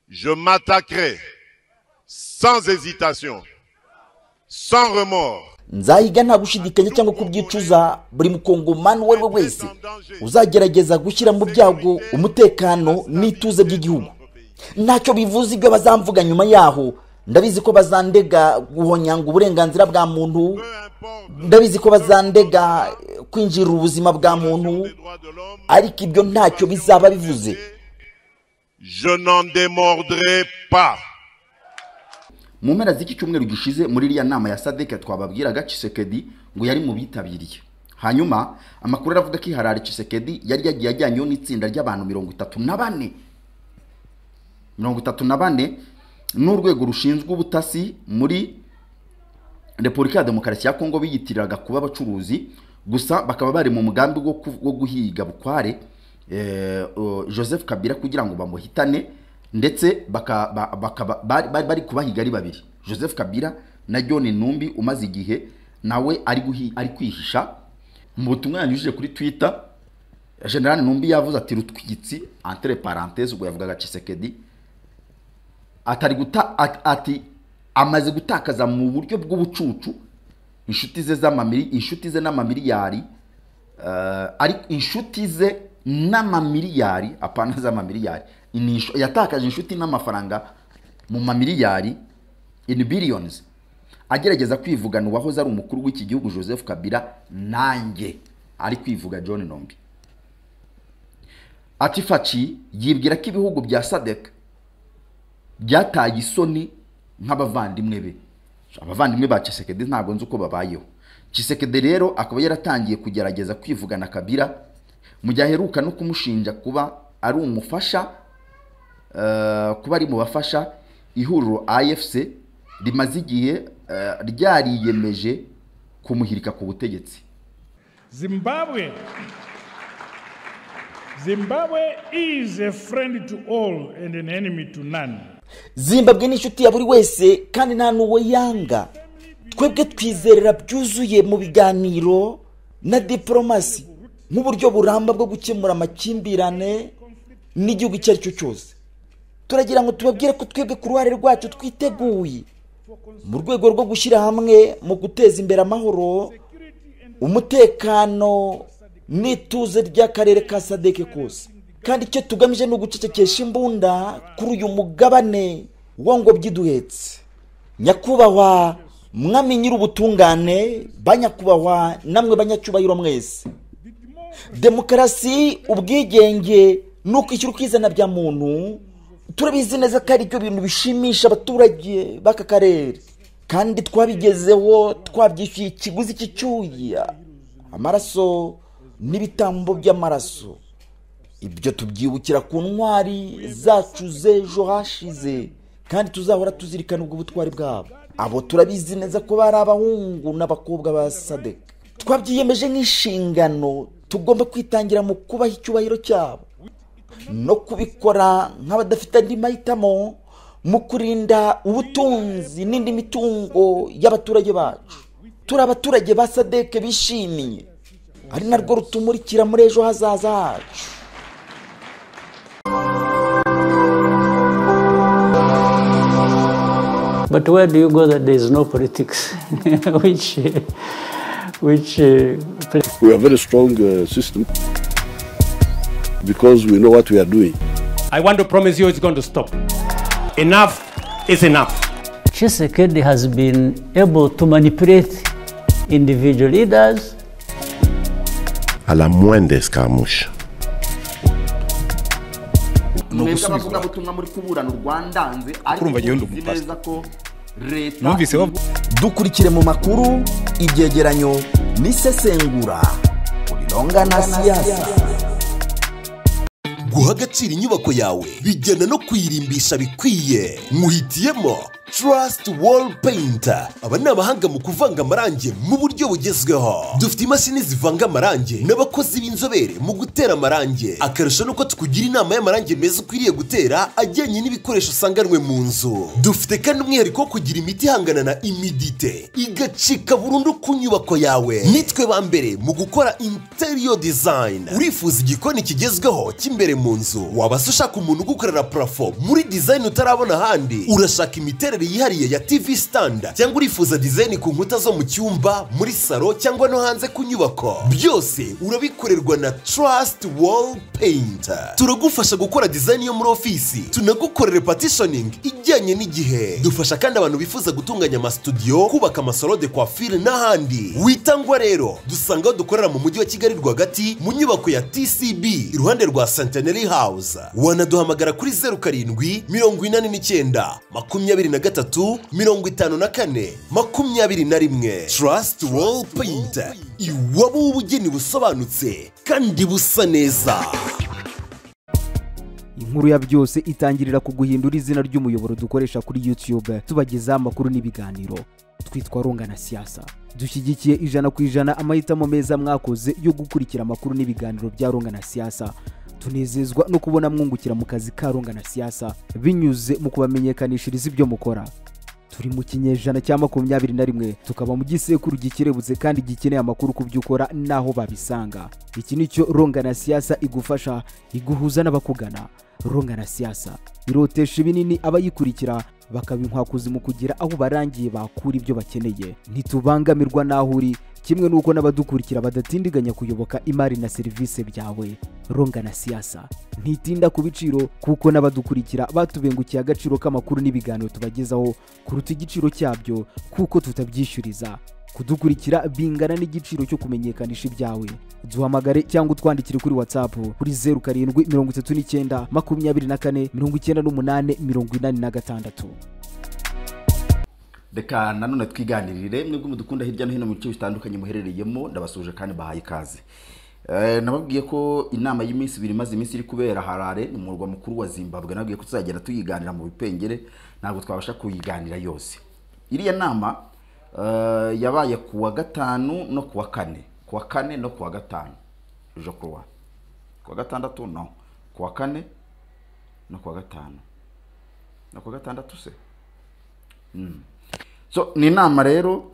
je m'attaquerai sans hésitation, sans remords nzayiga nta gushidikanya cyangwa kubyicuza buri mukongomani uwo ari we wese uzagerageza gushyira mu byago umutekano n'ituze by'igihugu ntacyo bivuze ibyo bazamvuga nyuma yaho ndabizi ko bazandega guhonyanga uburenganzira bwa muntu ndabizi ko bazandega kwinjirira ubuzima bwa muntu ariko ibyo ntacyo bizaba bivuze je n'en démordrai pas mu mpera z'iki cyumweru gishize muri iriya nama ya sadeke twababwiraga cisekedi ngo yari mu bitabiriye hanyuma amakuru aravuga ko iharara cisekedi yari yagiye ajyanyeho n'itsinda ry'abantu mirongo itatu na bane mirongo itatu na bane n'urwego rushinzwe ubutasi muri repubulika ya demokarasi ya kongo biyitiriraga kuba abacuruzi gusa bakaba bari mu mugambi wo guhiga bukware joseph kabila kugira ngo bamuhitane ndetse bari kubahiga ari babiri joseph kabila na john numbi umaze igihe nawe ari kwihisha mu butumwa yanyujije kuri twita generale numbi yavuze ati rutwitsi entre parenthèse ubwo yavugaga cisekedi atari guta ati amaze gutakaza mu buryo bw'ubucucu inshuti ze z'amamiri inshuti ze n'amamiliyari ariko inshuti ze n'amamiliyari apana z'amamiliyari yatakaje inshuti n'amafaranga mu mamiliyari in billions agerageza kwivugana uwahoze ari umukuru w'iki gihugu joseph kabila nanjye ari kwivuga john nombi atifaci yibwira ko ibihugu bya sadek byataye isoni nk'abavandimwe be abavandimwe ba cisekedi ntabwo nzi uko babayeho cisekedi rero akaba yaratangiye kugerageza kwivugana kabila mu gihe aheruka no kumushinja kuba ari umufasha kuba ari mu bafasha ihuriro afc rimaze igihe ryariyemeje kumuhirika ku butegetsi zimbabwe zimbabwe is a friend to all and an enemy to none zimbabwe ni inshuti ya buri wese kandi nta n'uwo yanga twebwe twizerera byuzuye mu biganiro na diporomasi nk'uburyo buramba bwo gukemura amakimbirane n'igihugu icyo ari cyo cyose turagira ngo tubabwire ko twebwe ku ruhare rwacu twiteguye mu rwego rwo gushyira hamwe mu guteza imbere amahoro umutekano n'ituze ry'akarere ka sadeke kose kandi icyo tugamije ni ugucecekesha imbunda kuri uyu mugabane wongobyi iduhetse nyakubahwa mwami nyir'ubutungane banyakubahwa namwe banyacyubahiro mwese demokarasi ubwigenge nuko ishyura ukizana bya muntu turabizi neza ko ari byo bintu bishimisha abaturage b'aka karere kandi twabigezeho twabyishyuye ikiguzi cy'icyuya amaraso n'ibitambo by'amaraso ibyo tubyibukira ku ntwari zacu z'ejo hashize kandi tuzahora tuzirikana ubwo butwari bwabo abo turabizi neza ko bari abahungu n'abakobwa ba sadek twabyiyemeje nk'inshingano tugomba kwitangira mu kubaha icyubahiro cyabo no kubikora nk'abadafite andi mahitamo mu kurinda ubutunzi n'indi mitungo y'abaturage bacu turi abaturage ba sadeke bishimiye ari narwo rutumurikira muri ejo hazaza hacu but where do you go that there is no politics which which uh, we are very strong uh, system because we know what we are doing. I want to promise you it's going to stop. Enough is enough. Chisekedi has been able to manipulate individual leaders. À la moindre escarmouche. numviseho dukurikire mu makuru ibyegeranyo n'isesengura urirongana na siyasa guha agaciro inyubako yawe bijyana no kuyirimbisha bikwiye muhitiyemo Trust Wall Painter. Aba ni abahanga mu kuvanga amarangi mu buryo bugezweho. Dufite imashini zivanga amarangi n'abakozi b'inzobere mu gutera amarangi. Akarusho nuko tukugira inama y'amarangi meza ukwiriye gutera ajyanye n'ibikoresho usanganwe mu nzu. Dufite kandi umwihariko wo kugira imiti ihangana na imidite igacika burundu ku nyubako yawe. Nitwe ba mbere mu gukora interior design. Urifuza igikoni kigezweho cy'imbere mu nzu. Waba se ushaka umuntu ugukorera parafo muri design utarabona ahandi. Urashaka imiterere yihariye ya TV standard cyangwa urifuza design ku nkuta zo mu cyumba, muri salo cyangwa no hanze ku nyubako. Byose urabikorerwa na Trust Wall Painter. Turagufasha gukora design yo muri ofisi. Tunagukorera partitioning ijyanye n'igihe. Dufasha kandi abantu bifuza gutunganya amastudio, kubaka amasalo de coiffure n'ahandi. Witangwa rero, dusanga aho dukorera mu mujyi wa Kigali rwagati mu nyubako ya TCB iruhande rwa Centenary House. Wanaduhamagara kuri 07 mirongo inani n'icyenda makumyabiri na gatatu mirongo itanu na kane makumyabiri na rimwe Trust Wall Painter iwabo w'ubugeni busobanutse kandi busa neza. inkuru ya byose itangirira ku guhindura izina ry'umuyoboro dukoresha kuri youtube tubagezaho amakuru n'ibiganiro twitwa runga na siyasa dushyigikiye ijana ku ijana amahitamo meza mwakoze yo gukurikira amakuru n'ibiganiro bya runga na siyasa tunezezwa no kubona mwungukira mu kazi ka runga na siyasa binyuze mu kubamenyekanishiriza ibyo mukora turi mu kinyejana cya makumyabiri na rimwe tukaba mu gisekuru gikerebutse kandi gikeneye amakuru ku byo ukora n'aho babisanga iki ni cyo runga na siyasa igufasha iguhuza n'abakugana runga na siyasa irotesha ibinini abayikurikira bakabinkwakuzi mu kugira aho barangiye bakura ibyo bakeneye ntitubangamirwa n'aho uri kimwe n'uko n'abadukurikira badatindiganya kuyoboka imari na serivisi byawe runga na siyasa ntitinda ku biciro kuko n'abadukurikira batubengukiye agaciro k'amakuru n'ibiganiro tubagezaho kuruta igiciro cyabyo kuko tutabyishyuriza kudukurikira bingana n'igiciro cyo kumenyekanisha ibyawe duhamagare cyangwa utwandikire kuri whatsapp kuri zeru karindwi mirongo itatu n'icyenda makumyabiri na kane mirongo icyenda n'umunani mirongo inani na gatandatu reka nanone twiganirire mwebwe mudukunda hirya no hino mu bice bitandukanye muherereyemo ndabasuje kandi bahaye ikaze Eh, nababwiye ko inama y'iminsi ibiri imaze iminsi iri kubera harare ni umurwa mukuru wa zimbabwe nababwiye ko tuzagenda tuyiganira mu bipengere ntabwo twabasha kuyiganira yose iriya nama eh, yabaye ku wa gatanu no ku wa kane ku wa kane no ku wa gatanu ejo kuwa ku wa gatandatu no ku wa kane no ku wa gatanu no ku wa gatandatu se Mm. so ni inama rero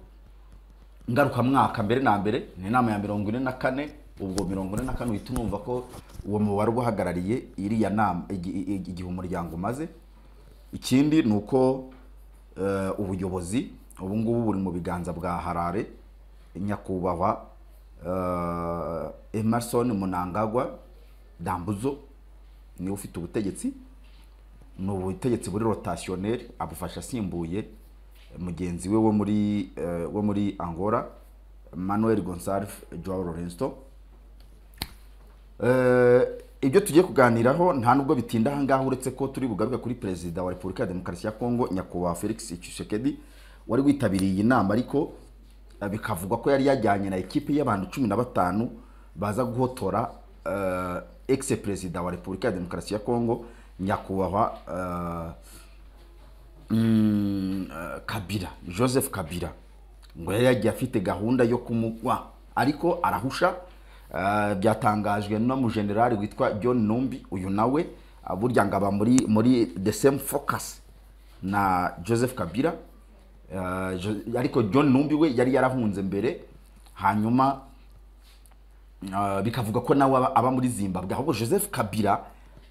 ngarukamwaka mbere na mbere ni inama ya mirongo ine na kane ubwo mirongo ine na kane uhita unumva ko uwo mubare uba uhagarariye iriya nama igi- igi- igihe umuryango umaze ikindi ni uko eh, ubuyobozi ubu ngubu buri mu biganza bwa harare nyakubahwa eh, emerson munangagwa dambuzo niwe ufite ubutegetsi ni ubutegetsi buri rotasiyoneri abufasha asimbuye mugenzi we wo muri eh, wo muri angola manuel gonsalve joao lorenzo Eh, ibyo tugiye kuganiraho nta nubwo bitinda aha ngaha uretse ko turi bugaruke kuri perezida wa repubulika ya demokarasi ya kongo nyakubahwa felix tshisekedi wari witabiriye iyi nama ariko eh, bikavugwa ko yari yajyanye na ekipe y'abantu cumi na batanu baza guhotora ex perezida wa repubulika ya demokarasi ya kongo nyakubahwa eh, mm, eh, kabira joseph kabira ngo yari yagiye afite gahunda yo kumugwa ariko arahusha eh, byatangajwe na mujenerali witwa john numbi uyu nawe ah, burya ngo aba muri muri the same focus na joseph kabira Eh, Jo- ariko john numbi we yari yarahunze mbere hanyuma Ah, bikavuga ko nawe aba- aba muri zimbabwe ahubwo joseph kabila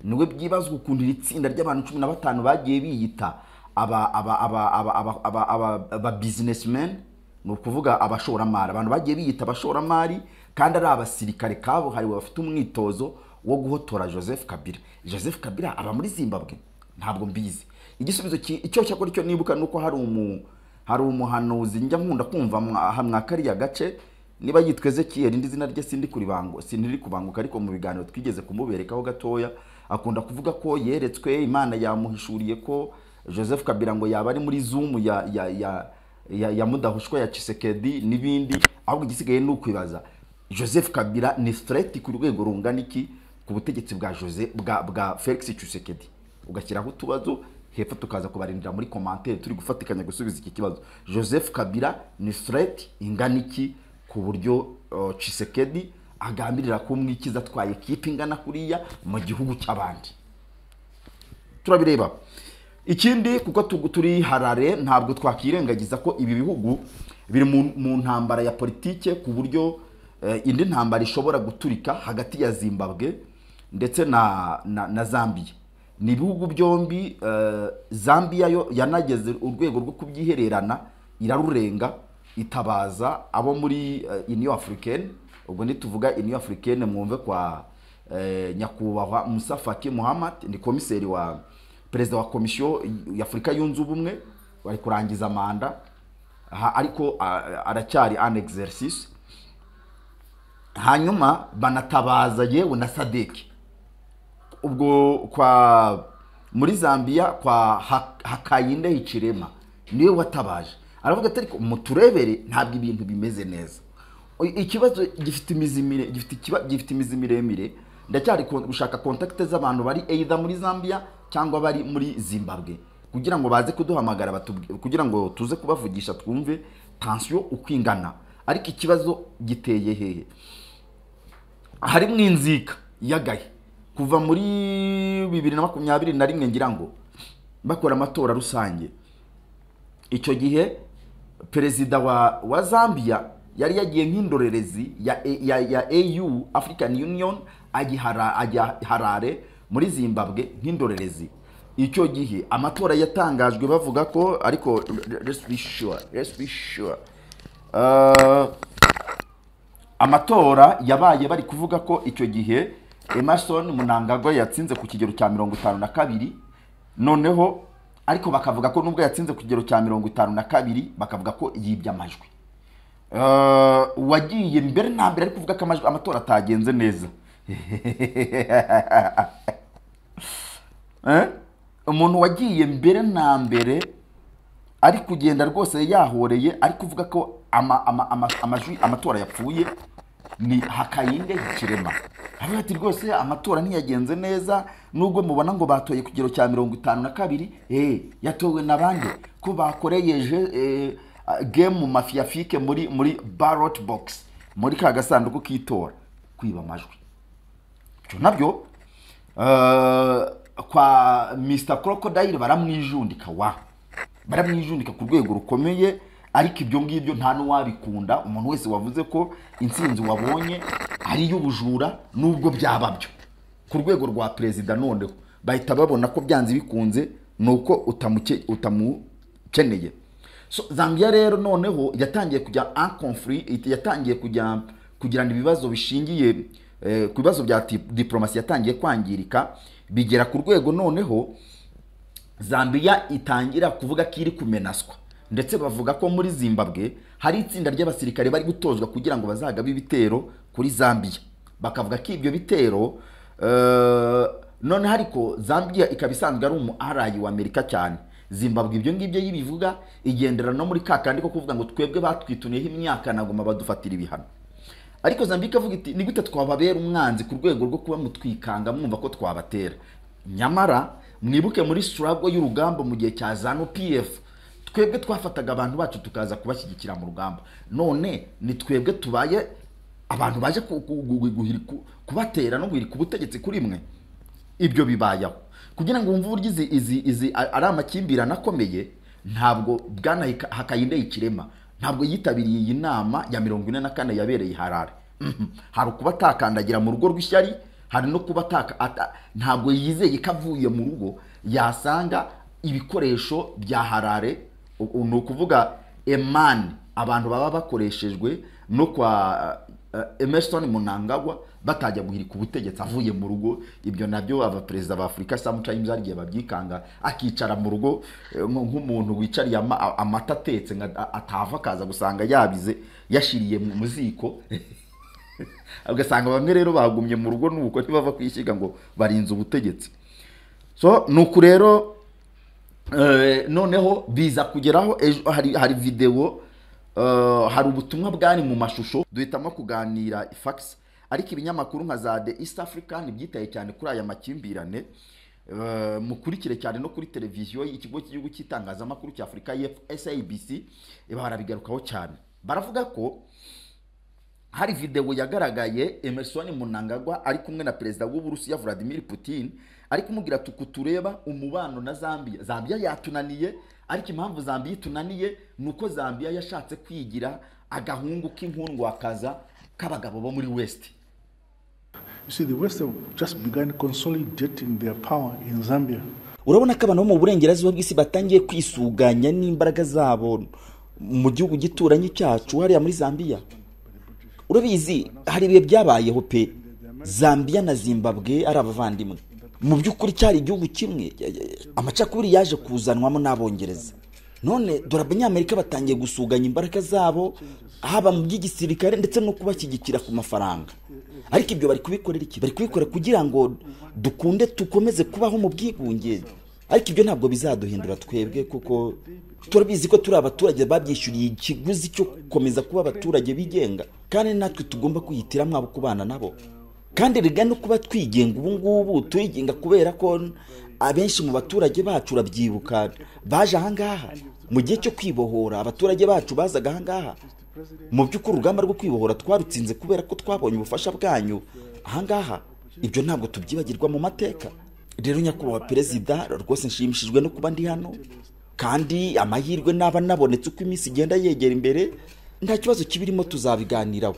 niwe byibazwa ukuntu iri tsinda ry'abantu cumi na batanu bagiye biyita aba aba aba aba aba aba aba aba businessmen ni ukuvuga abashoramari abantu bagiye biyita abashoramari kandi ari abasirikare kabuhariwe bafite umwitozo wo guhotora joseph kabila joseph kabila aba muri zimbabwe ntabwo mbizi igisubizo ki- icyo cyakora icyo nibuka ni uko hari umu hari umuhanuzi njya nkunda kumva mwa- aha mwa kariya gace niba yitwa ezekiyeli indi zina rye sindi kuribango sindiri kubanguka ariko mu biganiro twigeze kumuberekaho gatoya akunda kuvuga ko yeretswe imana yamuhishuriye ko joseph kabira ngo yaba ari muri zumu ya ya ya ya, ya mudahushwa ya cisekedi n'ibindi ahubwo igisigaye ni ukwibaza joseph kabira ni threat ku rwego rungana iki ku butegetsi bwa jose bwa bwa felix cisekedi ugashyiraho utubazo hepfo tukaza kubarindira muri komantere turi gufatikanya gusubiza iki kibazo joseph kabila ni fred ingana iki ku buryo uh, cisekedi agambirira kumwikiza atwaye ikipe ingana kuriya mu gihugu cy'abandi turabireba ikindi kuko tu- turi harare ntabwo twakirengagiza ko ibi bihugu biri mu, mu ntambara ya politike ku buryo eh, indi ntambara ishobora guturika hagati ya zimbabwe ndetse na, na, na zambiya ni ibihugu byombi eh, zambiya yo yanageze urwego rwo kubyihererana irarurenga itabaza abo muri eh, union africaine ubwo nituvuga union africaine mwumve kwa eh, nyakubahwa musa faki muhammad ni komiseri wa perezida wa komisiyo y'afurika yunze ubumwe bari kurangiza manda aha ariko a- aracyari an exercice hanyuma banatabaza yewe na sadeki ubwo kwa muri zambia kwa Ha- hakayinde hicirema niwe watabaje aravuga ati ariko muturebere ntabwo ibintu bimeze neza O- ikibazo gifite imizi mire gifite ikiba gifite imizi miremire ndacyari kon- gushaka kontakite z'abantu bari either muri zambia cyangwa bari muri zimbabwe kugira ngo baze kuduhamagara batubwi- kugira ngo tuze kubavugisha twumve tansiyo uko ingana ariko ikibazo giteye hehe harimo inzika yagaye kuva muri bibiri na makumyabiri na rimwe ngira ngo bakora amatora rusange icyo gihe perezida wa, wa zambia yari yagiye nk'indorerezi ya, A- ya, ya au african union ajya Hara- ajya harare muri zimbabwe nk'indorerezi icyo gihe amatora yatangajwe bavuga ko ariko let's be sure, let's be sure. Uh, amatora yabaye bari kuvuga ko icyo gihe emerson munangagwa yatsinze ku kigero cya mirongo itanu na kabiri noneho ariko bakavuga ko nubwo yatsinze ku kigero cya mirongo itanu na kabiri bakavuga ko yibye amajwi Eh, wagiye mbere na mbere ari kuvuga ko amajwi amatora atagenze neza Eh? umuntu wagiye mbere na mbere ari kugenda rwose yahoreye ari kuvuga ko ama, ama, ama, amajwi amatora yapfuye ni hakayinde kirema avuga ati rwose amatora ntiyagenze neza nubwo mubona ngo batoye ku kigero cya mirongo itanu na kabiri eh, yatowe na bande ko bakoreyeje eh, game mafiyafike muri muri ballot box muri ka gasanduku k'itora kwiba amajwi ibyo nabyo eh, kwa mr crocodile baramwijundika wa baramwijundika ku rwego rukomeye ariko ibyo ngibyo nta n'uwabikunda umuntu wese wavuze ko intsinzi wabonye ari iy'ubujura nubwo byaba byo ku rwego rwa perezida noneho bahita babona ko byanze bikunze ni uko utamuke- utamukeneye so zambia rero noneho yatangiye kujya en conflit yatangiye kujya kugirana ibibazo bishingiye eh, ku bibazo bya dip- diplomasi yatangiye kwangirika bigera ku rwego noneho Zambia itangira kuvuga ko iri kumenaswa ndetse bavuga ko muri Zimbabwe hari itsinda ry'abasirikare bari gutozwa kugira ngo bazagabe ibitero kuri Zambia bakavuga ko ibyo bitero eh, noneho ariko Zambia ikaba isanzwe ari umu arayi wa Amerika cyane Zimbabwe ibyo ngibyo yibivuga igendera no muri ka kandi ko kuvuga ngo twebwe batwitunyeho imyaka nagoma badufatira ibihano ariko zambia ikavuga iti ni gute twababera umwanzi ku rwego rwo kuba mutwikanga mwumva ko twabatera nyamara mwibuke muri struggle y'urugamba mu gihe cya zanu pf twebwe twafataga abantu bacu tukaza kubashyigikira mu rugamba none ni twebwe tubaye abantu baje ku- ku- gu- guhirika- kubatera no guhirika ubutegetsi kuri mwe ibyo bibayeho kugira ngo wumve uburyo izi izi izi a- ari amakimbirane akomeye ntabwo bwana Hika- hakayinde ikirema ntabwo yitabiriye iyi nama ya mirongo ine na kane yabereye i harare Mhm. hari ukuba atakandagira mu rugo rw'ishyari hari no kuba ataka ata- ntabwo yizeye ko avuye mu rugo yasanga ibikoresho bya harare u- u- ni ukuvuga emani abantu baba bakoreshejwe no kwa eh, emerson munangagwa batajya guhirika ubutegetsi avuye mu rugo ibyo nabyo abaperezida ba afurika sometimes hari igihe babyikanga akicara mu rugo eh, nk- nk'umuntu wicariye ama- a- amata atetse nka- a- atava akaza gusanga yabize yashiriye mu mu ziko ugasanga bamwe rero bagumye mu rugo nuko ntibava kwishyiga ngo barinze ubutegetsi so ni uku rero eh, noneho biza kugeraho ejo hari hari videwo eh, hari ubutumwa bwari mu mashusho duhitamo kuganira fax ariko ibinyamakuru nka za the east african byitaye cyane kuri aya makimbirane Eh, mukurikire cyane no kuri televiziyo ikigo cy'igihugu cy'itangazamakuru cya afurika sabc barabigarukaho cyane baravuga ko hari videwo yagaragaye emerson munangagwa ari kumwe na perezida w'uburusiya vladimir putin ari kumubwira ati uku tureba umubano na zambia zambia yatunaniye ariko impamvu zambia itunaniye ni uko zambia yashatse kwigira agahungu k'inkundwakaza k'abagabo bo muri west You see, the West have just begun consolidating their power in Zambia. urabona ko abantu bo mu burengerazuba bw'isi batangiye kwisuganya n'imbaraga zabo mu gihugu gituranyi cyacu hariya muri zambia urabizi hari ibihe byabayeho pe zambia na zimbabwe ari abavandimwe mu by'ukuri cyari igihugu kimwe amacakubiri yaje kuzanwamo n'abongereza none dore abanyamerika batangiye gusuganya imbaraga zabo haba mu by'igisirikare ndetse no kubashyigikira ku mafaranga ariko ibyo bari kubikorera iki bari kubikora kugira ngo dukunde dukomeze kubaho mu bwigunge ariko ibyo ntabwo bizaduhindura twebwe kuko turabizi ko turi abaturage babyishyuriye ikiguzi cyo gukomeza kuba abaturage bigenga kandi natwe tugomba kwihitiramo abo kubana nabo kandi riga no kuba twigenga ubu ngubu turigenga kubera ko abenshi mu baturage bacu urabyibuka baje ahangaha mu gihe cyo kwibohora abaturage bacu bazaga ahangaha mu by'ukuri urugamba rwo kwibohora twarutsinze kubera ko twabonye ubufasha bwanyu ahangaha ibyo ntabwo tubyibagirwa mu mateka rero nyakubahwa perezida rwose nshimishijwe no kuba ndi hano kandi amahirwe naba nabonetse uko iminsi igenda yegera imbere nta kibazo kibirimo tuzabiganiraho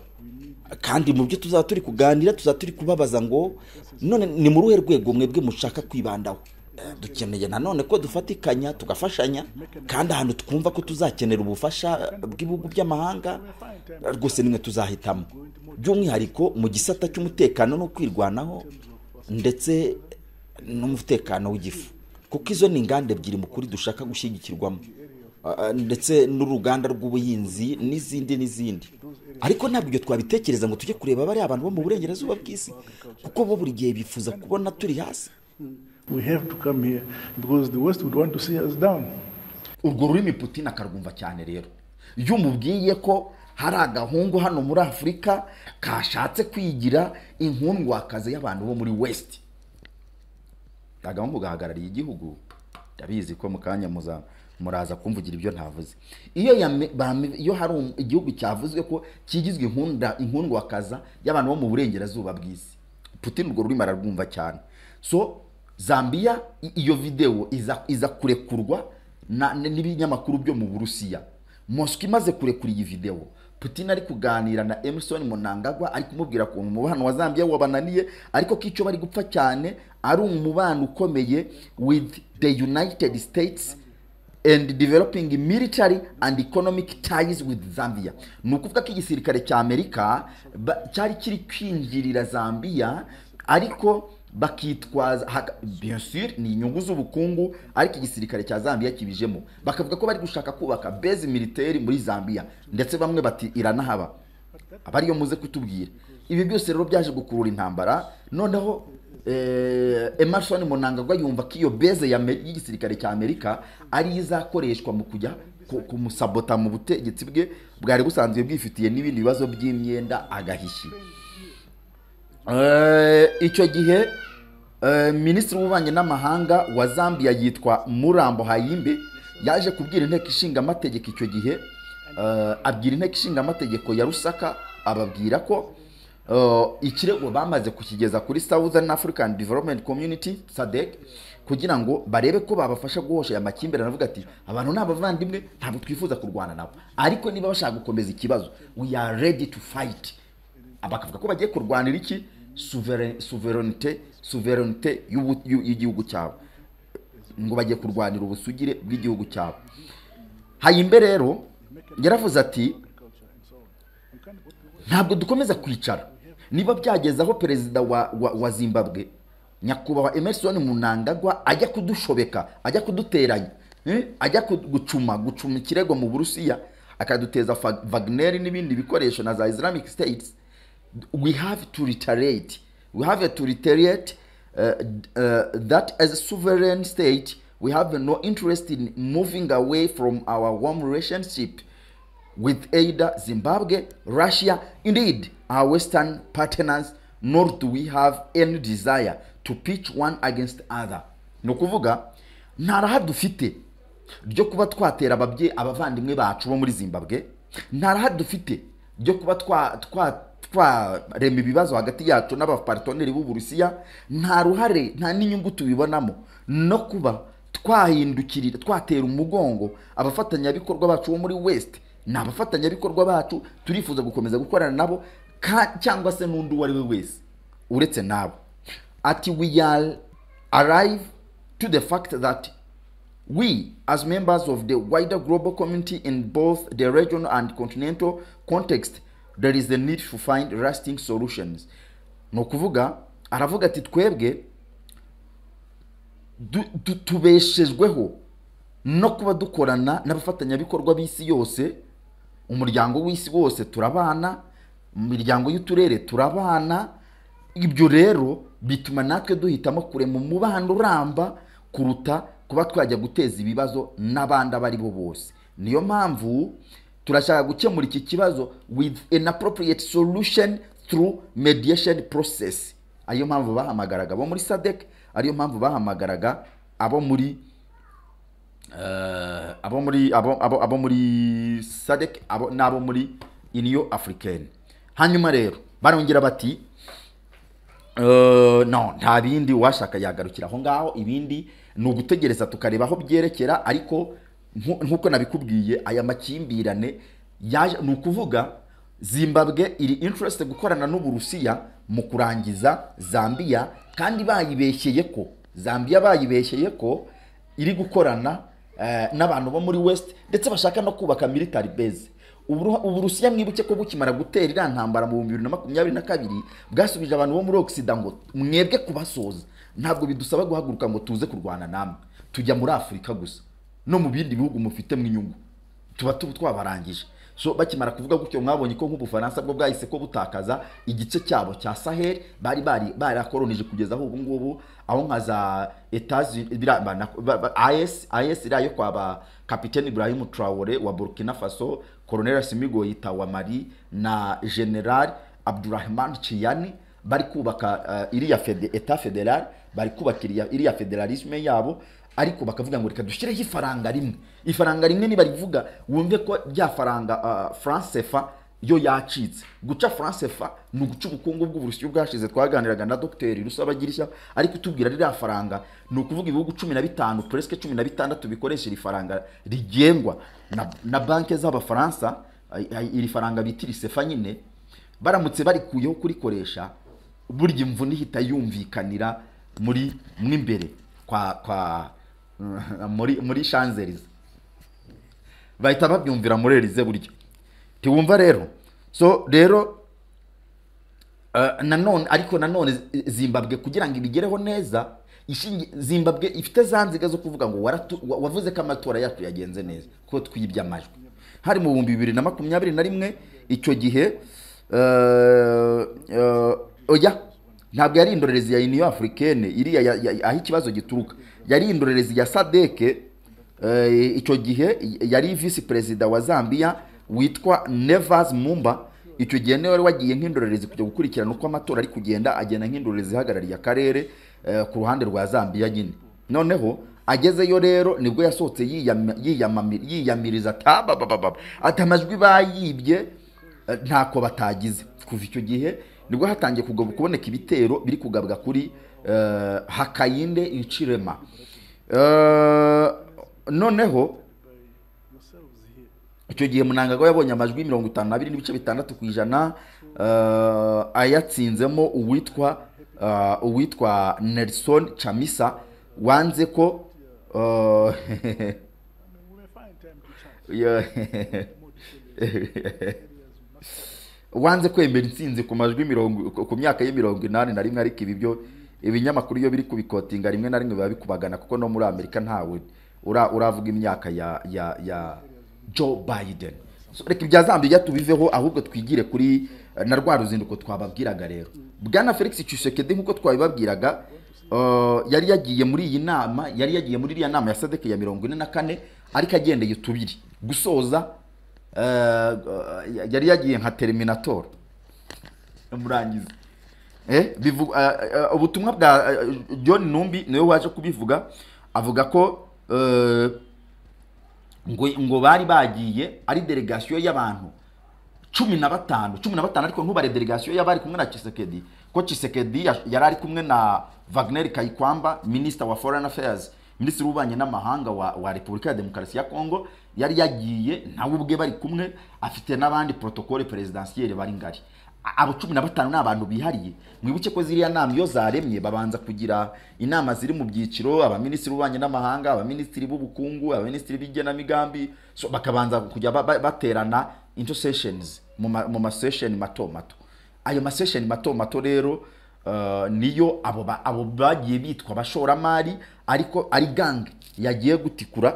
kandi mu byo tuzaba turi kuganira tuzaba turi kubabaza ngo none ni mu ruhe rwego mwebwe mushaka kwibandaho Eh, dukeneye nanone ko dufatikanya tugafashanya kandi ahantu twumva ko tuzakenera ubufasha bw'ibihugu by'amahanga eh, rwose nimwe tuzahitamo by'umwihariko mu gisata cy'umutekano no kwirwanaho ndetse n'umutekano w'igifu kuko izo ni inganda ebyiri mu kuri dushaka gushyigikirwamo Ah, ah, ndetse n'uruganda rw'ubuhinzi n'izindi n'izindi ariko ntabwo ibyo twabitekereza ngo tujye kureba bariya abantu bo mu burengerazuba bw'isi kuko bo buri gihe bifuza kubona turi hasi We have to come here because the West would want to see us down. urwo rurimi putin akarwumva cyane rero iyo umubwiye ko hari agahungu hano muri afurika kashatse kwigira inkundwakazi y'abantu bo muri west agahungu gahagarariye igihugu ndabizi ko mu kanya muza muraza kumvugira ibyo ntavuze iyo yame- bame- iyo hari um- igihugu cyavuzwe ko kigizwe inkunda inkundwakaza y'abantu bo mu burengerazuba bw'isi putin urwo rurimi ararwumva cyane so zambia i- iyo videwo iza, iza kurekurwa na- n- n'ibinyamakuru byo mu burusiya moscow imaze kurekura iyi videwo putin ari kuganira na emerson munangagwa ari kumubwira ko umubano wa zambia wabananiye ariko ko icyo bari gupfa cyane ari umubano ukomeye with the united states and developing military and economic ties with Zambia ni ukuvuga ko igisirikare cya Amerika ba- cyari kiri kwinjirira Zambia ariko bakitwaza haka- bien sûr ni inyungu z'ubukungu ariko igisirikare cya Zambia kibijemo bakavuga ko bari gushaka kubaka base militaire muri Zambia ndetse bamwe bati iranahaba aba ariyo muze kutubwira ibi byose rero byaje gukurura intambara noneho eh, emerson munangagwa yumva ko iyo beze ya Ame- y'igisirikare cya amerika ariyo izakoreshwa mu kujya ku- kumusabota mu butegetsi bwe bwari busanzwe bwifitiye n'ibindi bibazo by'imyenda agahishi Eh, icyo gihe eh, minisitiri w'ububanyi n'amahanga wa zambia yitwa murambo hayimbe yaje kubwira inteko ishinga amategeko icyo gihe eh, abwira inteko ishinga amategeko ya rusaka ababwira ko eh, ikirego bamaze kukigeza kuri southern african development community sadec kugira ngo barebe ko babafasha guhosha aya makimbirane avuga ati abantu ni abavandimwe ntabwo twifuza kurwana nabo ariko niba bashaka gukomeza ikibazo we are ready to fight bakavuga ko bagiye kurwanira iki Souverain- souverainite souverainite y'ubu- y'u- y'igihugu cyabo ngo bagiye kurwanira ubusugire bw'igihugu cyabo hayimbe rero yaravuze ati ntabwo dukomeza kwicara niba byageze aho perezida wa, wa, wa zimbabwe nyakubahwa emerson munangagwa ajya kudushobeka ajya kuduteranya eh, ajya ku- gucuma gucuma ikirego mu burusiya akaduteza Fa- wagner n'ibindi bikoresho na za islamic states we have to retaliate we have to retaliate uh, uh, that as a sovereign state we have no interest in moving away from our warm relationship with either Zimbabwe, Russia, indeed, our Western partners, nor do we have any desire to pitch one against other. ni ukuvuga nta raha dufite ryo kuba twatera ababye abavandimwe bacu bo muri zimbabwe nta raha dufite ryo kuba twa twa twarema ibibazo hagati yacu n'abaparitoneri b'uburusiya nta ruhare nta n'inyungu tubibonamo no kuba twahindukirira twatera umugongo abafatanyabikorwa bacu bo muri west ni abafatanyabikorwa bacu turifuza gukomeza gukorana nabo ka- cyangwa se n'undi uwo ari we wese uretse nabo ati we are arrive to the fact that We, as members of the wider global community in both the regional and continental context, there is the need to find lasting solutions. Ni ukuvuga aravuga ati twebwe du- du- tubeshejweho no kuba dukorana n'abafatanyabikorwa b'isi yose umuryango w'isi wose turabana mu miryango y'uturere turabana ibyo rero bituma natwe duhitamo kurema umubano uramba kuruta kuba twajya guteza ibibazo n'abandi abo ari bo bose niyo mpamvu turashaka gukemura iki kibazo with an appropriate solution through mediation process ariyo mpamvu bahamagaraga abo muri sadec ariyo mpamvu bahamagaraga abo muri eh, abo muri abo abo abo muri sadec abo n'abo muri union africaine hanyuma rero barongera bati Eh, no nta bindi uwashaka yagarukira aho ngaho ibindi ni ugutegereza tukareba aho byerekera ariko nku- nk'uko nabikubwiye aya makimbirane yaje ni ukuvuga zimbabwe iri interest gukorana n'uburusiya mu kurangiza zambia kandi bayibeshyeye ko zambia bayibeshyeye ko iri gukorana eh, n'abantu bo muri west ndetse bashaka no kubaka military base Uburu- uburusiya mwibuke ko bukimara gutera iriya ntambara mu bihumbi bibiri na makumyabiri na kabiri bwasubije abantu bo muri ogisida ngo mwebwe kubasoza ntabwo bidusaba guhaguruka ngo tuze kurwana namwe tujya muri afurika gusa no mu bindi bihugu mufitemo inyungu tuba tuba twabarangije so bakimara kuvuga gutyo mwabonye ko nk'ubufaransa bwo bwahise ko butakaza igice cyabo cya sahel bari bari barakoronije kugeza aho ubu ngubu aho nka za etazi as as iriya yo kwa ba kapiteni ibrahim traore wa burkina faso colonel simigo yita wa mali na general abdurahman chiyani bari kubaka eh, iriya fede, eta federal bari kubaka iriya, iriya federalisme yabo ariko bakavuga ngo reka dushyireho ifaranga rimwe ifaranga rimwe nibarivuga wumve ko rya faranga uh, france fa yo yacitse guca france fa ni uguca ubukungu bw'uburusiya bwashize twaganiraga na dogiteri rusabagirishya ariko utubwira ririya faranga ni ukuvuga ibihugu cumi na bitanu puresike cumi na bitandatu bikoresha iri faranga rigengwa na, na banki z'abafaransa ay- ay- iri faranga bita irisefa nyine baramutse barikuyeho kurikoresha burya imvune ihita yumvikanira muri mw'imbere kwa kwa muri muri shanzerize bahita babyumvira muri erize buryo tiwumva rero so rero eh, nanone ariko nanone zimbabwe kugira ngo ibigereho neza ishingi- zimbabwe ifite za nziga zo kuvuga ngo waratu- wa- wavuze ko amatora yacu yagenze neza ko twibye amajwi hari mu bihumbi bibiri na makumyabiri na rimwe icyo gihe eh, eh, oya ntabwo yari indorerezi ya union africaine iriya ya- ya- aho ikibazo gituruka yari indorerezi ya sadeke Eh, icyo gihe yari visi perezida wa zambia witwa nevas mumba icyo gihe niwe wari wagiye nk'indorerezi kujya gukurikirana uko amatora ari kugenda agenda nk'indorerezi ihagarariye akarere eh, ku ruhande rwa zambia nyine noneho agezeyo rero nibwo yasohotse yiyama- yiyamami- yiyamiriza tababababa ati amajwi bayibye eh, ntako batagize kuva icyo gihe nibwo hatangiye kugaba kuboneka ibitero biri kugabwa kuri eh, hakayinde incirema Eh, noneho icyo gihe Mnangagwa yabonye amajwi mirongo itanu n'abiri n'ibice bitandatu ku ijana eh, ayatsinzemo uwitwa eh, uwitwa Nelson Chamisa wanze ko eh, yo- wanze kwemera intsinzi ku majwi mirongo ku myaka ye mirongo inani na rimwe ariko ibi byo ibinyamakuru iyo biri kubikotinga rimwe na rimwe biba bikubagana kuko no muri amerika ntawe ura- uravuga imyaka ya ya ya joe biden So, reka ibya zambia tubiveho ahubwo twigire kuri eh, na rwa ruzinduko twababwiraga rero bwana felix tshisekedi nk'uko twabibabwiraga eh, yari yagiye muri iyi nama yari yagiye muri iriya nama ya sadeke ya mirongo ine na kane ariko agendeye tubiri gusoza eh, eh, yari yagiye nka terminator murangiza Eh, bivu- ah, ah, ubutumwa bwa ah, john numbi niwe waje kubivuga avuga ko eh, ngo ngo bari bagiye ari delegasiyo y'abantu cumi na batanu cumi na batanu ariko ntubare delegasiyo y'abari kumwe na Chisekedi ko Chisekedi yash- yari ari kumwe na Wagner Kayikwamba minister wa foreign affairs minisitiri w'ububanyi n'amahanga wa, wa repubulika ya demokarasi ya kongo yari yagiye nawe ubwe bari kumwe afite n'abandi protokole perezidansiyeri bari ngari A- abo cumi na batanu ni abantu bihariye mwibuke ko ziriya nama iyo zaremye babanza kugira inama ziri mu byiciro abaminisitiri b'ububanyi n'amahanga abaminisitiri b'ubukungu abaminisitiri b'ingenamigambi so, bakabanza kujya ba- ba- baterana into sessions mu ma- mu masession mato mato ayo masession mato mato rero uh, niyo abo ba- abo bagiye bitwa abashoramari ariko ari gange yagiye gutikura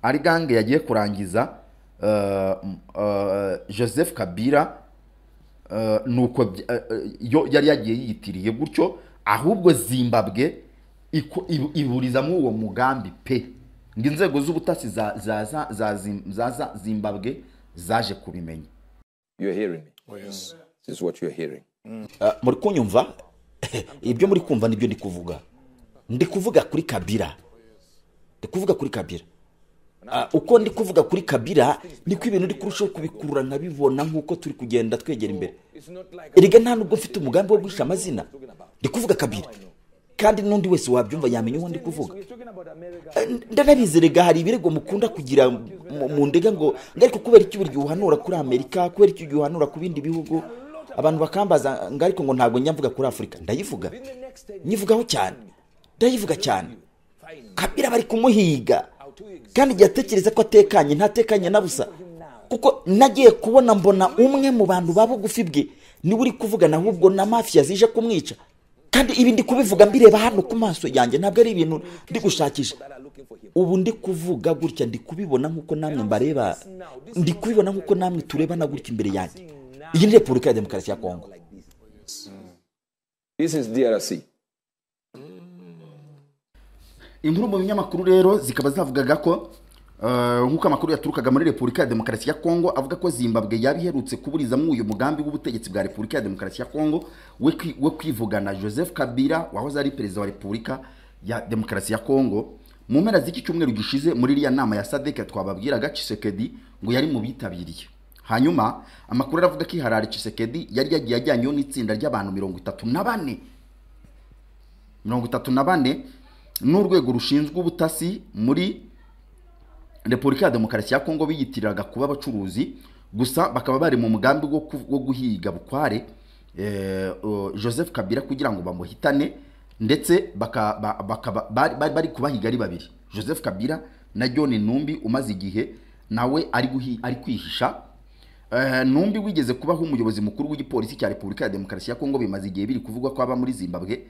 ari gange yagiye kurangiza uh, m- uh, joseph kabira uh, nuko bya- uh, uh, yo yari yagiye yiyitiriye gutyo ahubwo zimbabwe iko- ibu- iburizamo uwo mugambi pe ngo inzego z'ubutasi za, za, za, za, Zim- za, za zimbabwe zaje kubimenya You're hearing me. yes. This is what you're hearing. Ah, muri kunyumva ibyo muri kumva nibyo ndi kuvuga ndi kuvuga kuri kabira ndi kuvuga kuri kabira Ah, uko ndi kuvuga kuri kabira niko ibintu ndi kurushaho kubikurura nkabibona nk'uko turi kugenda twegera imbere erega nta nubwo mfite umugambi wo guhisha amazina ndi kuvuga kabira kandi n'undi wese wabyumva yamenya uwo ndi kuvuga Eh, ndanabizi erega hari ibirego mukunda kugira mu- mu ndega ngo ngo ariko kubera iki burya uhanura kuri amerika kubera iki burya uhanura ku bindi bihugu abantu bakambaza ngo ariko ngo ntabwo njya mvuga kuri afurika ndayivuga nyivugaho cyane ndayivuga cyane kabira bari kumuhiga kandi igihe atekereza ko atekanye ntatekanye na busa kuko nagiye kubona mbona umwe mu bantu ba bugufi bwe niwe uri kuvuga naho ubwo na mafiya zije kumwica kandi ibi ndi kubivuga mbireba hano ku maso yanjye ntabwo ari ibintu ndi gushakisha ubu ndi kuvuga gutya ndi kubibona nk'uko namwe mbareba ndi kubibona nk'uko namwe turebana gutya imbere yanjye iyi ni repubulika ya demokarasi ya kongo This is DRC. inkuru mu binyamakuru rero zikaba zavugaga ko eh, nk'uko amakuru yaturukaga muri repubulika ya demokarasi ya kongo avuga ko zimbabwe yaba iherutse kuburizamo uyu mugambi w'ubutegetsi bwa repubulika ya demokarasi ya kongo we kwi- wo kwivugana joseph kabila wahoze ari perezida wa repubulika ya demokarasi ya kongo mu mpera z'iki cyumweru gishize muri iriya nama ya sadek twababwiraga Tshisekedi ngo yari mu bitabiriye hanyuma amakuru aravuga ko iharari Tshisekedi yari yagiye ajyanyeho n'itsinda ry'abantu mirongo itatu na bane mirongo itatu na bane n'urwego rushinzwe ubutasi muri repubulika ya demokarasi ya kongo biyitiriraga kuba abacuruzi gusa bakaba bari mu mugambi wo ku- wo guhiga bukware eh, o, joseph kabila kugira ngo bamuhitane ndetse baka- ba- bakaba- bari bari- bari kubahiga ari babiri joseph kabila na john numbi umaze igihe nawe ari guhi- ari kwihisha Eh, numbi wigeze kubaho umuyobozi mukuru w'igipolisi cya repubulika ya demokarasi ya kongo bimaze igihe biri kuvugwa ko aba muri zimbabwe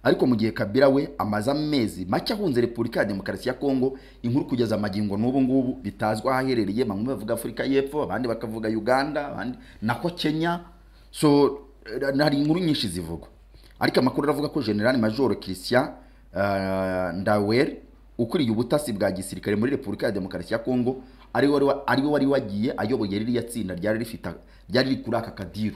ariko mu gihe kabila we amaze amezi make ahunze repubulika ya demokarasi ya kongo inkuru kugeza amagingo n'ubu ngubu bitazwi aho aherereye bamwe bavuga afurika y'epfo abandi bakavuga uganda abandi nako kenya so eh, hari inkuru nyinshi zivugwa ariko amakuru aravuga ko general major christian eh, ndawer ukuriye ubutasi bwa gisirikare muri repubulika ya demokarasi ya kongo ari we wari wa- ari we wari wagiye ayoboye ririya tsinda ryari rifite ryari riri kuri aka kadiru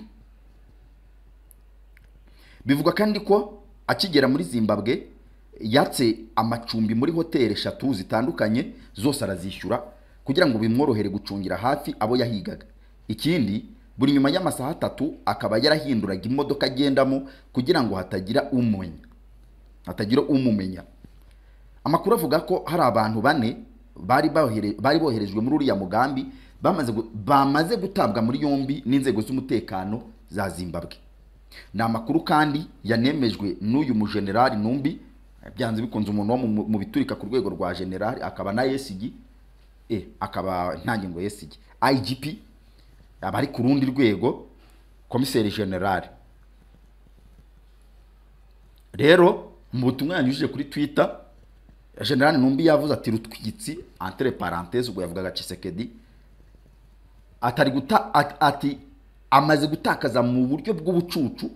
bivugwa kandi ko akigera muri zimbabwe yatse amacumbi muri hoteli eshatu zitandukanye zose arazishyura kugira ngo bimworohere gucungira hafi abo yahigaga ikindi buri nyuma y'amasaha atatu akaba yarahinduraga imodoka agendamo kugira ngo hatagira umumenya hatagira umumenya amakuru avuga ko hari abantu bane bari bohere- bari boherejwe muri uriya mugambi bamaze gu- bamaze gutabwa muri yombi n'inzego z'umutekano za zimbabwe ni amakuru kandi yanemejwe n'uyu mujenerali numbi byanze bikunze umuntu wo mu- mu- mu biturika ku rwego rwa generali akaba na esigi e akaba nta ngingo esigi igp aba ari ku rundi rwego komiseri generali rero mu butumwa yanyujije kuri twitter generali numbi yavuze ati rutwitsi entre parenthese ubwo yavugaga cisekedi atari guta at- ati amaze gutakaza mu buryo bw'ubucucu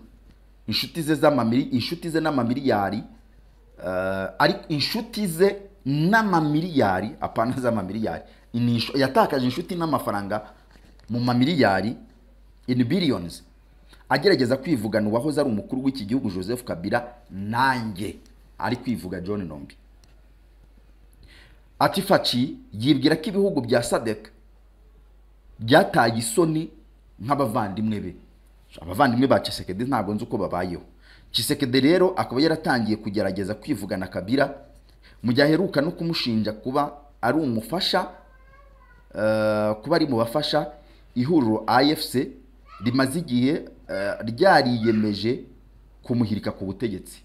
inshuti ze z'amamiri inshuti ze n'amamiliyari eh, ari inshuti ze n'amamiliyari apana z'amamiliyari Ni inshu- yatakaje inshuti n'amafaranga mu mamiliyari in billions agerageza kwivugana uwahoze ari umukuru w'iki gihugu joseph kabila nanjye ari kwivuga john nombe ati faci yibwira ko ibihugu bya sadek byataye isoni nk'abavandimwe be abavandimwe ba Tshisekedi ntabwo nzi uko babayeho Tshisekedi rero akaba yaratangiye kugerageza kwivugana kabira mu gihe aheruka no kumushinja kuba ari umufasha eh, kuba ari mu bafasha ihuriro afc rimaze igihe eh, ryariyemeje kumuhirika ku butegetsi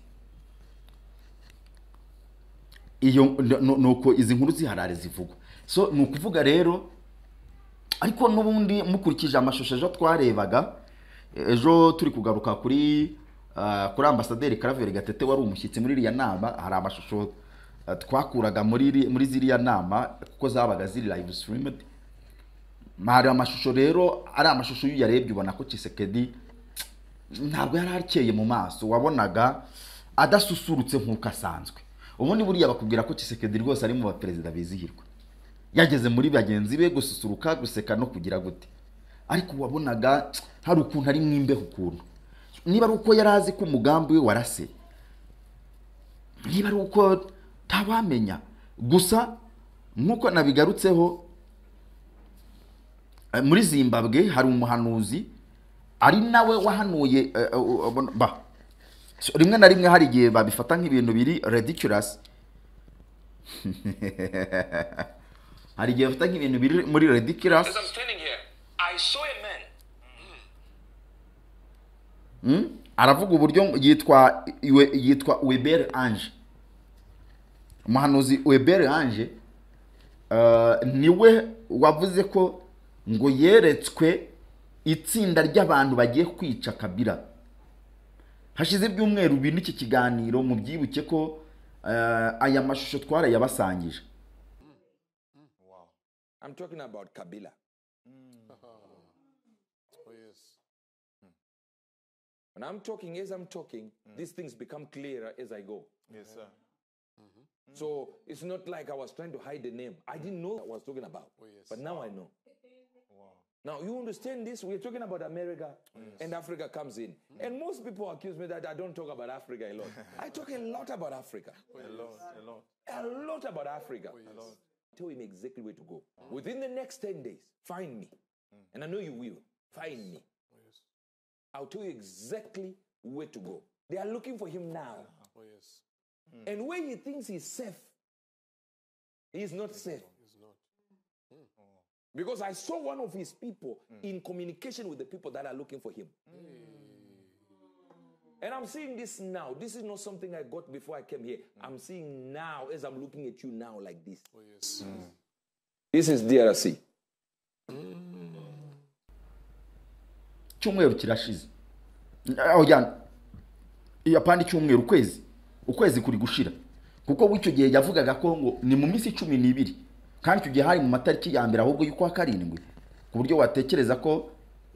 iyo n- n- nuko izi nkuru ziharare zivugwa so ni ukuvuga rero ariko n'ubundi mukurikije amashusho ejo twarebaga ejo turi kugaruka kuri ah, kuri ambasaderi karaveri gatete wari umushyitsi muri iriya nama hari amashusho ah, twakuraga muri iri- muri ziriya nama kuko zabaga ziri live streamed hari amashusho rero ari amashusho iyo uyarebye ubona ko Tshisekedi ntabwo yari akeye mu maso wabonaga adasusurutse nk'uko asanzwe ubundi buriya bakubwira ko Tshisekedi rwose ari mu baperezida bizihirwa yageze muri bagenzi be gususuruka guseka no kugira gute ariko wabonaga hari ukuntu ari mwimbeho ukuntu niba ari uko yari azi ko umugambi we warase niba ari uko ntawamenya gusa nk'uko nabigarutseho eh, muri zimbabwe hari umuhanuzi ari nawe wahanuye eh, eh, ubona- ba So, rimwe na rimwe hari igihe babifata nk'ibintu biri ridiculous hari igihe bafata nk'ibintu biri muri ridiculous As I'm standing here, I saw a man. Mm? aravuga uburyo yitwa iwe- yitwa Weber Ange umuhanuzi Weber Ange eh, niwe wavuze ko ngo yeretswe itsinda ry'abantu bagiye kwica Kabila hashize ibyumweru bine iki kiganiro mu byibuke ko eh, aya mashusho twarayabasangije I'm talking about Kabila. Oh, yes. When I'm talking, as I'm talking, these things become clearer as I go. Yes, sir. So it's not like I was trying to hide the name. I didn't know what I was talking about. But now I know. Now you understand this? We're talking about America and Africa comes in. And most people accuse me that I don't talk about Africa a lot. I talk a lot about Africa. A lot, a lot. A lot about Africa. Tell him exactly where to go. Within the next 10 days, find me. And I know you will. Find me. I'll tell you exactly where to go. They are looking for him now. Oh, yes. And where he thinks he's safe, he's not safe. Because I saw one of his people in communication with the people that are looking for him. And I'm seeing this now. This is not something I got before I came here. I'm seeing now as I'm looking at you now like this. This is DRC. icyumweru kirashize oya yapandi icyumweru ukwezi ukwezi kuri gushira kuko w'icyo gihe yavugaga ko ngo ni mu minsi cumi n'ibiri kandi icyo gihe hari mu matariki ya mbere ahubwo y'ukwa karindwi ku buryo watekereza ko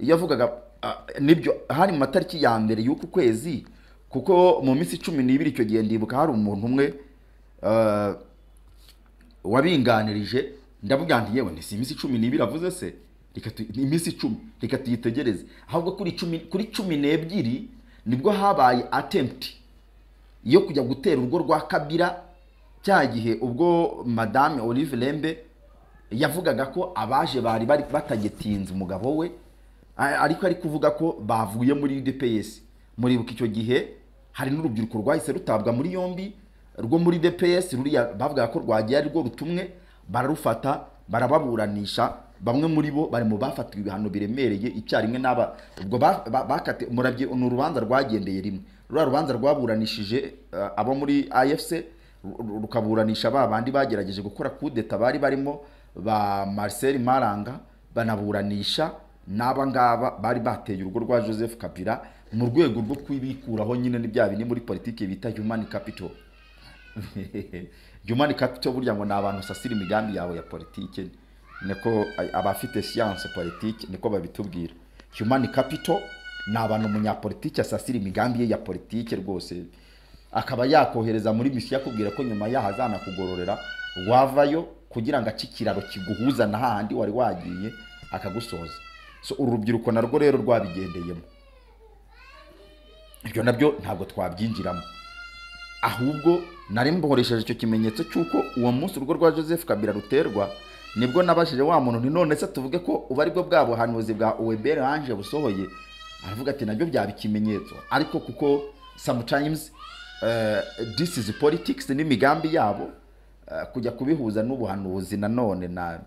iyo avugaga ah, nibyo hari mu matariki ya mbere y'uku kwezi kuko mu minsi cumi n'ibiri icyo gihe ndibuka hari umuntu umwe ah, wabinganirije ndavuga nti yewe ni si iminsi cumi n'ibiri avuze se reka tu- ni iminsi icumi reka tuyitegereze ahubwo kuri cumi kuri cumi n'ebyiri nibwo habaye attempt yo kujya gutera urugo rwa kabira cya gihe ubwo madame olive lembe yavugaga ko abaje bari bari batagitinze umugabo we a- ariko ari kuvuga ko bavuye muri dps muribuka icyo gihe hari n'urubyiruko rwahise rutabwa muri yombi rwo muri dps ruriya bavugaga ko rwagiye ari rwo rutumwe bararufata barababuranisha bamwe muri bo bari mu bafatiwe ibihano biremereye icyarimwe n'aba ubwo ba- ba- bakati murabye ni urubanza rwagendeye rimwe ruriya rubanza rwaburanishije eh, abo muri afc ru- rukaburanisha ba bandi bagerageje gukora kudeta bari barimo ba Marcel Maranga banaburanisha n'aba ngaba bari bateye urugo rwa Joseph Kabila mu rwego rwo kwibikuraho nyine n'ibya bini muri politiki bita human capital human capital burya ngo ni abantu usasira imigambi yawe ya politiki niko a- abafite siyanse politiki niko babitubwira human capital ni abantu umunyapolitiki asasira imigambi ye ya politiki rwose akaba yakohereza muri misiyo akubwira ko nyuma yaho azanakugororera wavayo kugira ngo ace ikiraro kiguhuza na hahandi wari wagiye akagusoza so uru rubyiruko narwo rero rwabigendeyemo ibyo nabyo ntabwo twabyinjiramo ahubwo nari mbohoresheje icyo kimenyetso cy'uko uwo munsi urugo rwa joseph kabila ruterwa nibwo nabashije wa muntu nti none se tuvuge ko ubu aribwo bwa buhanuzi bwa uwebere anje busohoye aravuga ati nabyo byaba ikimenyetso ariko kuko sometimes uh, this is politics n'imigambi yabo uh, kujya kubihuza n'ubuhanuzi nanone na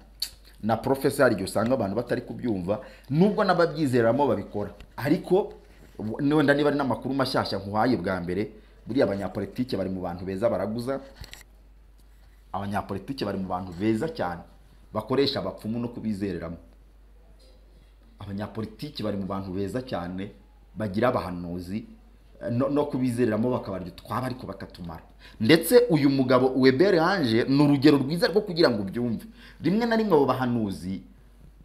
na profesa hari igihe usanga abantu batari kubyumva nubwo n'ababyizeramo babikora ariko w- wenda niba ari n'amakuru mashyashya nkuhaye bwa mbere buriya abanyapolitike bari mu bantu beza baraguza abanyapolitike bari mu bantu beza cyane bakoresha abapfumu no kubizereramo abanyapolitiki bari mu bantu beza cyane bagira abahanuzi eh, no, no kubizereramo bakabarya utwabo ariko bakatumara ndetse uyu mugabo webere hanje ni urugero rwiza rwo kugira ngo ubyumve rimwe na rimwe abo bahanuzi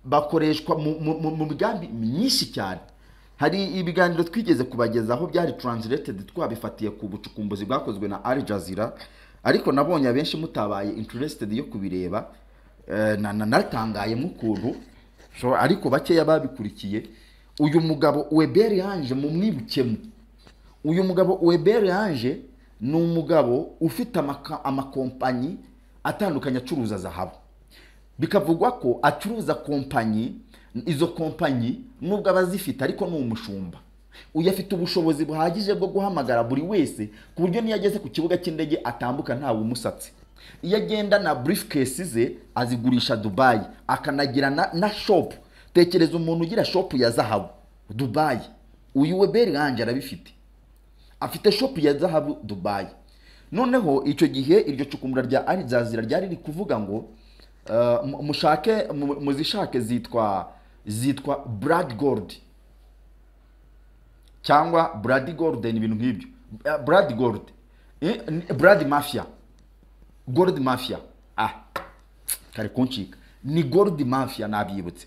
bakoreshwa mu- mu mu- mu migambi myinshi cyane hari ibiganiro twigeze kubagezaho byari translated twabifatiye ku bucukumbuzi bwakozwe na Al Jazeera ariko nabonye abenshi mutabaye interested yo kubireba eh, na- na- naratangaye nk'ukuntu so, ariko bakeya babikurikiye uyu mugabo webere yanje mumwibukemo uyu mugabo webere yanje ni umugabo ufite amaka- amakompanyi atandukanye acuruza zahabu bikavugwa ko acuruza kompanyi izo kompanyi nubwo aba azifite ariko ni umushumba uyu afite ubushobozi buhagije bwo guhamagara buri wese ku buryo n'iyo ageze ku kibuga cy'indege atambuka ntawe umusatsi iyo agenda na briefcase ze azigurisha dubayi akanagira na, na shop tekereza umuntu ugira shop ya zahabu dubayi uyu weberi yanjye arabifite afite shopu ya zahabu dubayi noneho icyo gihe iryo cukumbura rya arizazira ryari riri kuvuga ngo eh, mu- mushake mu- muzishake zitwa zitwa brad gold cyangwa brad gold ni ibintu nk'ibyo Eh, brad gold Eh, ni- brad mafia gold mafia ah kare kuncika ni gold mafia nabyibutse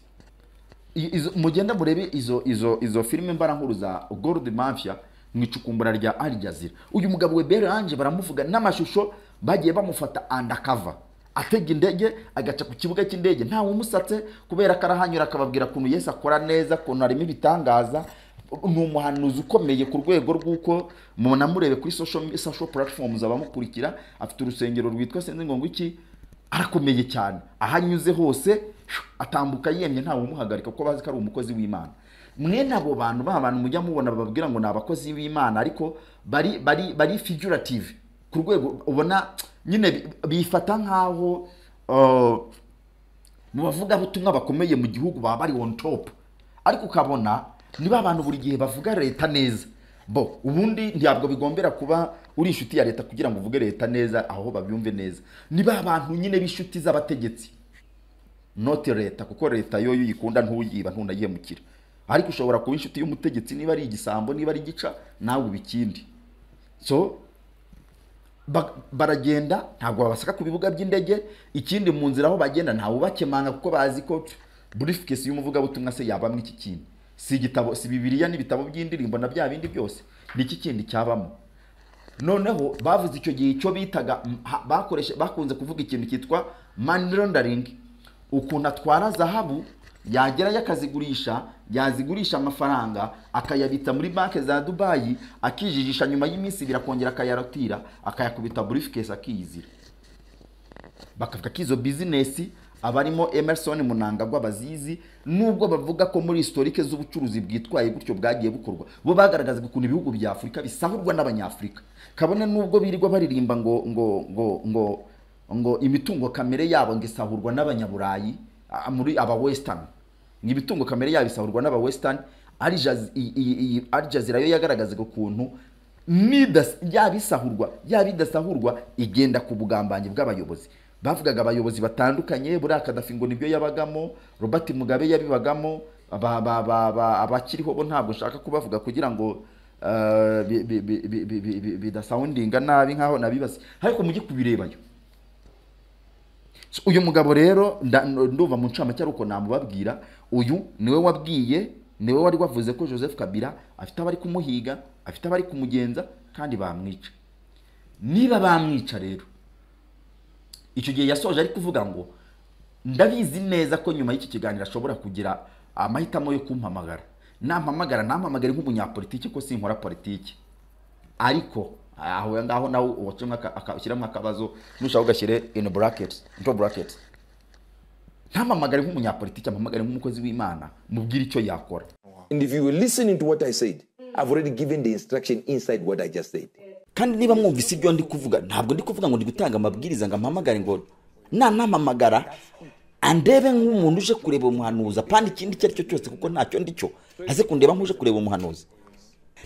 I- izo- mugende murebe izo izo izo filime mbara nkuru za gold mafia mu icukumbura rya Al Jazeera uyu mugabo we Beranje baramuvuga n'amashusho bagiye bamufata undercover atega indege agaca ku kibuga cy'indege ntawe umusatse kubera ko arahanyura akababwira ukuntu Yesu akora neza ukuntu harimo ibitangaza ni umuhanuzi ukomeye ku rwego rw'uko munamurebe kuri social, social platforms abamukurikira afite urusengero rwitwa sinzi ngo ngwiki arakomeye cyane aho anyuze hose atambuka yemye ntawe umuhagarika kuko bazi ko ari umukozi w'imana mwene abo bantu ba bantu mujya mubona bababwira ngo ni abakozi b'imana ariko bari bari bari figurative ku rwego ubona nyine bi- bifata nk'aho uh, mu bavugabutumwa bakomeye mu gihugu baba bari on top ariko ukabona niba abantu buri gihe bavuga leta neza bo ubundi ntabwo bigombera kuba uri inshuti ya leta kugira ngo uvuge leta neza aho babyumve neza niba abantu nyine b'inshuti z'abategetsi note leta kuko leta yo iyo uyikunda ntuyiba ntunayihemukira ariko ushobora kuba inshuti y'umutegetsi niba ari igisambo niba ari igica nawe uba ikindi so ba- baragenda ntabwo babasaka ku bibuga by'indege ikindi mu nzira aho bagenda ntawe ubakemanga kuko bazi ko briefcase y'umuvugabutumwa se yabamwe iki kindi si igitabo si bibiliya n'ibitabo by'indirimbo na bya bindi byose ni iki kindi cyabamo noneho bavuze icyo gihe icyo bitaga mm, ha- bakoreshe bakunze kuvuga ikintu cyitwa money laundering ukuntu atwara zahabu yagerayo akazigurisha yazigurisha amafaranga akayabita muri banki za dubayi akijijisha nyuma y'iminsi ibiri akongera akayarotira akayakubita burifukesi akiyizira bakavuga ko izo bizinesi abarimo emerson munangagwa bazizi nubwo bavuga ko muri historike z'ubucuruzi bwitwaye gutyo bwagiye bukorwa bo bagaragazaga ukuntu ibihugu bya afurika bisahurwa n'abanyafurika kabone nubwo birirwa baririmba ngo ngo ngo ngo ngo imitungo kamere yabo ngo isahurwa n'abanyaburayi a- muri aba western ngo imitungo kamere yabo isahurwa n'aba western Al Jaz- i- i- i- Al Jazeera yo yagaragazaga ukuntu nidas- yaba isahurwa yaba idasahurwa igenda ku bugambanyi bw'abayobozi bavugaga abayobozi batandukanye buriya kadafi ngo nibyo yabagamo robert mugabe yabibagamo ba- ba- ba- ba- abakiriho bo ntabwo nshaka kubavuga kugira ngo eh, bi- bi- bi- bi- bi- bi- bi- bidasawundinga nabi nkaho nabibase ariko mujye kubirebayo So, uyu mugabo rero nda- ndumva mu ncamake ari uko namubabwira uyu niwe wabwiye niwe wari wavuze ko joseph kabila afite abari kumuhiga afite abari kumugenza kandi bamwica niba bamwica rero icyo gihe yasoje ari kuvuga ngo ndabizi neza ko nyuma y'iki kiganiro ashobora kugira amahitamo yo kumpamagara nampamagara nampamagare nk'umunyapolitiki ko sinkora politiki ariko aho ngaho nawe uwacamo aka- aka- ushyiramo akabazo nushaka ugashyire in brackets into brackets ntampamagare nk'umunyapolitiki ampamagare nk'umukozi w'imana mubwire icyo yakora And if you will listen into what I said, I've already given the instruction inside what I just said. kandi niba mwumvise ibyo ndi kuvuga ntabwo ndi kuvuga ngo ndi gutanga amabwiriza ngo ampamagare ngo nanampamagara andebe nk'umuntu uje kureba umuhanuzi apana ikindi icyo ari cyo cyose kuko ntacyo ndi cyo aze kundeba nk'uje kureba umuhanuzi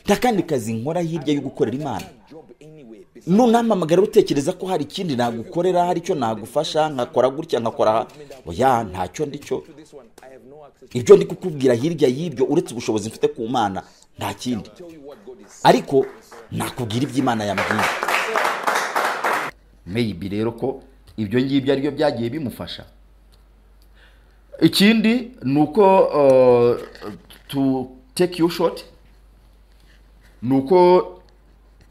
nta kandi kazi nkora hirya yo gukorera imana nunampamagara utekereza ko hari ikindi nagukorera hari icyo nagufasha nkakora gutya nkakora aha oya ntacyo ndi cyo ibyo ndi kukubwira hirya y'ibyo uretse ubushobozi mfite ku mana nta kindi ariko nakubwira iby'imana yambwiye maybe rero ko ibyo ngibyo ari byo byagiye bimufasha ikindi ni uko uh, to take you short ni uko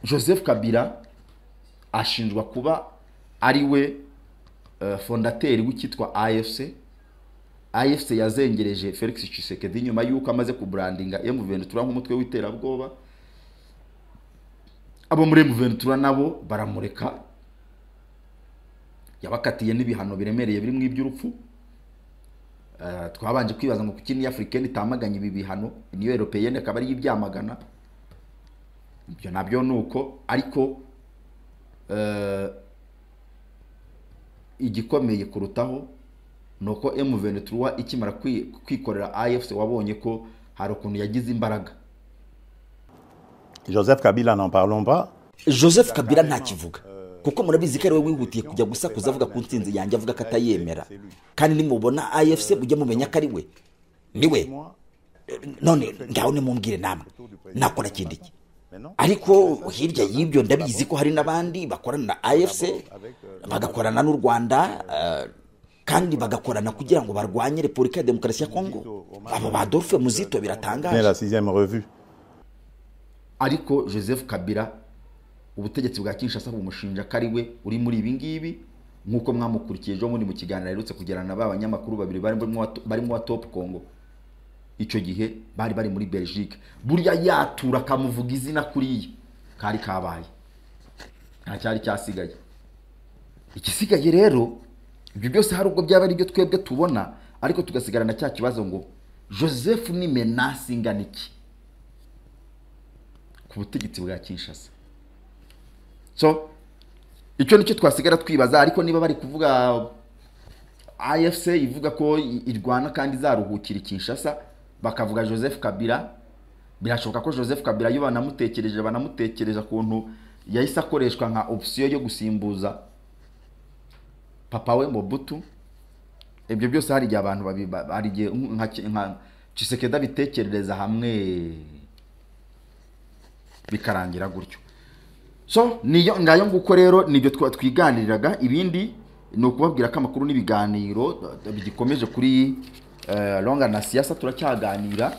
joseph kabila ashinjwa kuba ari we uh, fondateri w'icyitwa afc afc yazengereje felix tshisekedi nyuma y'uko amaze kuburandinga m23 nk'umutwe w'iterabwoba abo muri m23 nabo baramureka yabakatiye n'ibihano biremereye birimo iby'urupfu Eh, twabanje kwibaza ngo kuki ni africaine itamaganye ibi bihano niyo européenne akaba ariyo ibyamagana ibyo nabyo ni uko ariko eh, igikomeye kurutaho ni uko M23 ikimara kwi- kwikorera AFC wabonye ko hari ukuntu yagize imbaraga Joseph Kabila, n'en parlons pas. joseph kabila ntakivuga kuko murabizi ko ariwe wihutiye kujya gusakuza avuga ku nsinzi yanjye avuga ko atayemera kandi nimubona afc mujye mumenya ko ari we ni we none ngaho nimumbwire namwe nakora kindi iki ariko hirya y'ibyo ndabizi ko hari n'abandi bakorana na afc bagakorana n'u rwanda eh, kandi bagakorana kugira ngo barwanye repubulika ya demokarasi ya kongo abo ba dolphe muzito C'est biratangaje la sixième revue. ariko joseph kabila ubutegetsi bwa kinshasa bumushinja ko ari we uri muri ibi ngibi nk'uko mwamukurikiye ejo bundi mu kiganiro aherutse kugirana na ba banyamakuru babiri barimo wa- barimo wa top congo icyo gihe bari bari muri belgique burya yatura akamuvuga izina kuriya kari kabaye nta cyari cyasigaye igisigaye rero ibyo byose hari ubwo byaba ari ibyo twebwe tubona ariko tugasigarana cya kibazo ngo joseph ni menasi ingana iki ku butegetsi bwa kinshasa so icyo nicyo twasigara twibaza ariko niba bari kuvuga afc ivuga ko i- irwana kandi izaruhukira i kinshasa bakavuga joseph kabila birashoboka ko joseph kabila iyo banamutekereje banamutekereza ukuntu yahise akoreshwa nka opsiyo yo gusimbuza papa we mobutu ibyo byose hari igihe abantu babi- ba- hari igihe nka nka cisekedi abitekerereza hamwe bikarangira gutyo so niyo ngayo nguko rero nibyo twa- twiganiriraga ibindi ni ukubabwira ko amakuru n'ibiganiro eh, bigikomeje kuri eh, longa na siyasa turacyaganira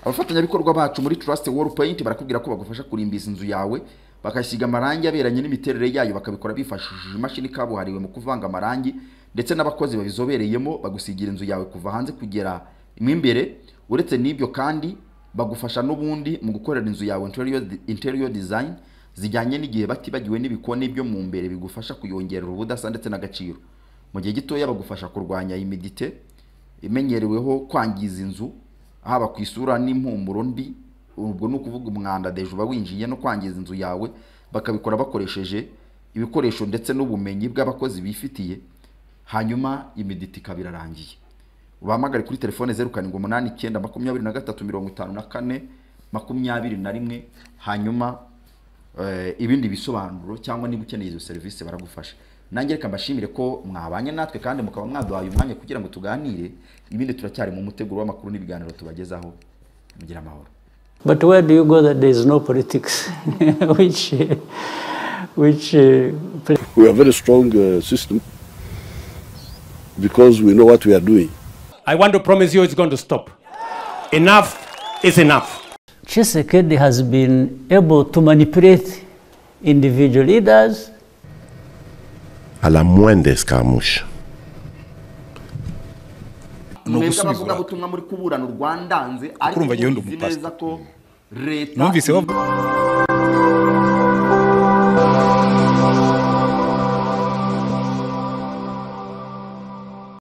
abafatanyabikorwa bacu muri trust world paint barakubwira ko bagufasha kurimbiza inzu yawe bakasiga amarangi aberanye n'imiterere yayo bakabikora bifashishije imashini kabuhariwe mu kuvanga amarangi ndetse n'abakozi babizobereyemo bagusigira inzu yawe kuva hanze kugera mo imbere uretse n'ibyo kandi bagufasha n'ubundi mu gukorera inzu yawe interior, interior design zijyanye n'igihe batibagiwe n'ibikoni byo mu mbere bigufasha kuyongerera ubudasa ndetse n'agaciro mu gihe gitoya bagufasha kurwanya imidite imenyereweho kwangiza inzu haba ku isura n'impumuro mbi ubwo ni ukuvuga umwanda deje uba winjiye no kwangiza inzu yawe bakabikora bakoresheje ibikoresho ndetse n'ubumenyi bw'abakozi bifitiye hanyuma imidite ikaba irarangiye ubahamagare kuri telefone zeru karindwi umunani icyenda makumyabiri na gatatu mirongo itanu na kane makumyabiri na rimwe hanyuma eh, ibindi bisobanuro cyangwa niba ukeneye izo serivisi baragufasha nange reka mbashimire ko mwabanye natwe kandi mukaba mwaduhaye umwanya kugira ngo tuganire ibindi turacyari mu muteguro w'amakuru n'ibiganiro tubagezaho mugira amahoro But where do you go that there is no politics? which, uh, which, uh, pla- We have very strong uh, system because we know what we are doing. I want to promise you it's going to stop. Enough is enough. Chisekedi has been able to manipulate individual leaders. À la moindre escarmouche. ni mwebwe ugusubiza abavugabutumwa muri kuburana urwandanze ariko Kurumva njyewe ndi muzi umupasiteri. neza ko leta Numvise bavuga-